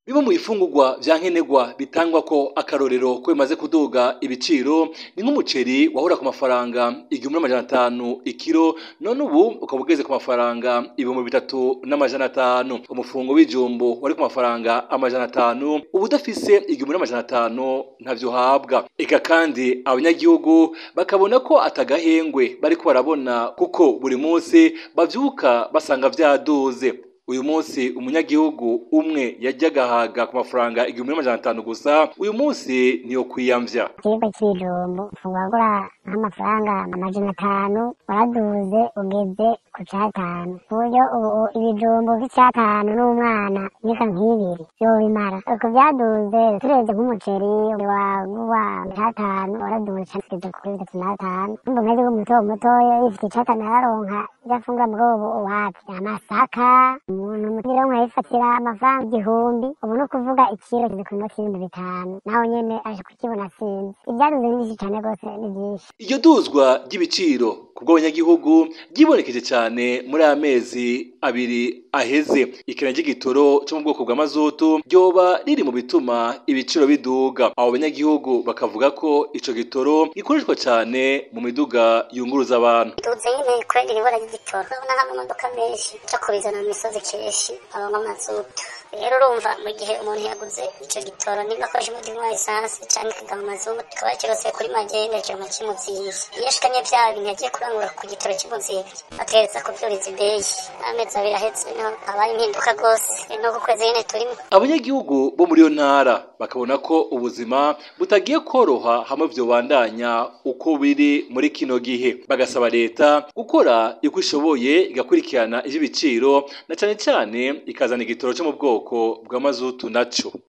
bimwe mu bifungurwa vya nkenerwa bitangwa ko akarorero ko bimaze kuduga ibiciro ni nk'umuceri wahora ku mafaranga igihumbi n'amajana atanu ikiro none ubu ukaba ugeze ku mafaranga ibihumbi bitatu n'amajana atanu umufungo w'ijumbo wari ku mafaranga amajana atanu ubu udafise igihumbi n'amajana atanu ntavyo uhabwa eka kandi abanyagihugu bakabona ko atagahengwe bariko barabona kuko buri munsi bavyuka basanga vyaduze uyu munsi umunyagihugu umwe yajya agahaga ku mafaranga igihumbi n'amajana atanu gusa uyu munsi niyo kwiyamvya ikiribwa c'ibijumbu ufungura nk'amafaranga amajana atanu waraduze ugeze ku catanu ku buryo ubu ibijumbu vy'icatanu n'umwana nika nk'ibiri vyobimara uko vyaduze turebye nk'umuceri wagurwa catanu waraduze cane ugeze kuri bitatu n'atanu numva umunyagihugu muto mutoya yifite icatanu araronka ivyo afungura muri ubu wapi amasaka umuntu mutironka yifatira amafaranga igihumbi ubu ni ukuvuga ikiro kizi ku noti y'ibihumbi bitanu nawe nyene aje kukibona sinzi ibyaduze ni byinshi cane rwose ni byinshi iryo duzwa ry'ibiciro ku bw'abanyagihugu ryibonekeje cyane muri aya mezi abiri aheze ikena ry'igitoro cyo mu bwoko bwa mazutu ryoba riri mu bituma ibiciro biduga abo banyagihugu bakavuga ko ico gitoro gikoreshwa cyane mu miduga yunguruza abantu duze nyine kubera ibibura ry'igitoro urabona nk'amamodoka menshi aca kubizana mu misozi kenshi abamo amazutu rero urumva mu gihe umuntu yaguze ico gitoro niba akoresha umutima wa esanse canke akagama amazutu kikaba kirose kuri magenda kiroma kimuzivye iyo ashikanye vya bintu yagiye kurangura ku gitoro kimuzivye ategereza kuvyuriza ideyi amezi abiri ahetse niho habaye impinduka rwose no ku kwezi nyene turimo abanyagihugu bo muri iyo ntara bakabona ko ubuzima butagiye koroha hamwe vyobandanya uko biri muri kino gihe bagasaba leta gukora uko ishoboye igakurikirana ivy'ibiciro na cane cane ikazana igitoro cyo mu bwoko bwa mazutu naco